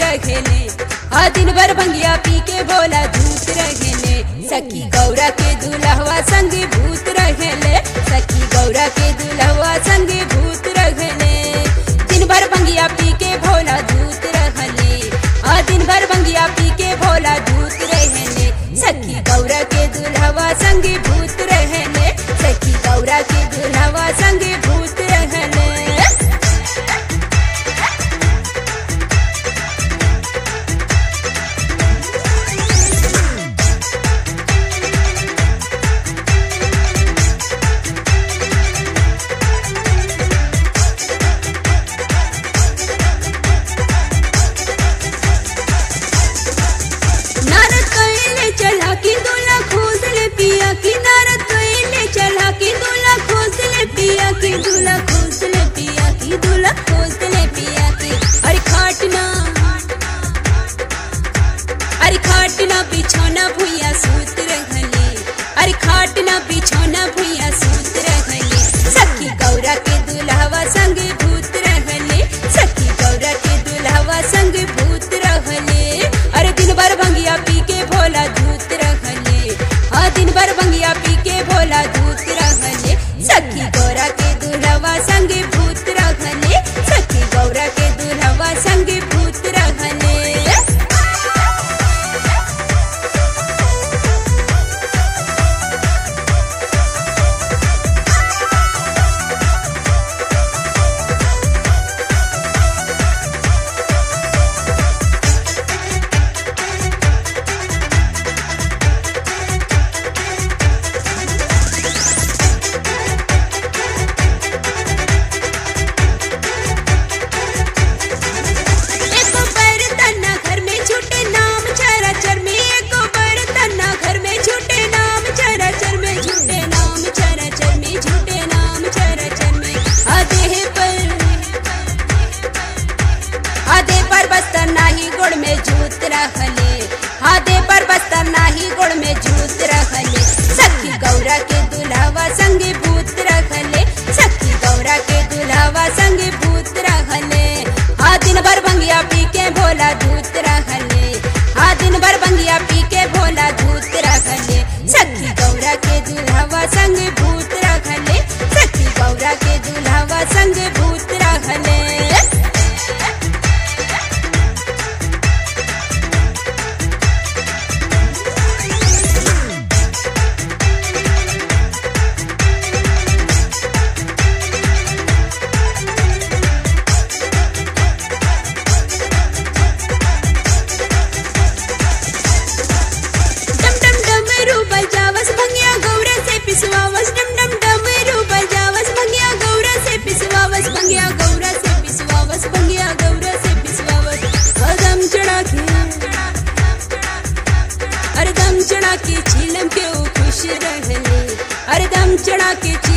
रहेले आ दिन भर भंगिया पी के भोला धूत रहेले सखी गौरा के दुल्हवा संगे भूत रहेले सखी गौरा के दुल्हवा संगे भूत रहेले दिन भर भंगिया पी के भोला धूत रहले आ दिन भर भंगिया पी के भोला धूत रहेले सखी गौरा के दुल्हवा संगे भूत रहेले सखी गौरा के दुल्हवा संगे भूत रहेले नारद कइले चला की दूल्हा खोज ले पिया की नारद कइले चला की दूल्हा खोज ले पिया की दूल्हा खोज ले पिया की दूल्हा खोज ले पिया की अरे खाटना अरे खाटना बिछौना भुइया सूत रहले अरे खाटना बिछौना भुइया सूत रहले सखी गौरा के दुल्हवा संगे भूत रहले सखी गौरा के दुल्हवा संगे भूत रहले अरे दिन भर भंगिया पी के भोला धूत रहले हाँ दिन भर भंगिया पी के भोला धूत रहले सखी गौरा के दुल्हवा संगे भूत रहले सखी गौरा के दुल्हवा संगे भूत रहले एको बर्तन ना घर में छूटे नाम चराचर में एको बर्तन ना घर में छूटे नाम चराचर में झूठे नाम चराचर में झूठे नाम चराचर में आधे पर आधे पर बस्तर नाही गोड़ में जूत रखले आधे पर बस्तर नाही गोड़ में जूत रखले सखी गौरा के दुल्हवा संगे भूत रखले सखी गौरा के दुल्हवा संगे भूत रखले आ दिन भर भंगिया पी के भोला धूत रखले आ दिन भर भंगिया पी के भोला धूत रखले सखी गौरा के दुल्हवा संगे भूत रखले सखी गौरा के दुल्हवा संगे भूत रखले डम डम डमरू बजावस भंगिया गौरा से पिसवावस डम डम डमरू बजावस भंगिया गौरा से पिसवावस भंगिया गौरा से पिसवावस भंगिया गौरा से पिसवावस अदम चढ़ा के अरे दम चढ़ा के झीलम के वो खुश रहले अरे दम चढ़ा के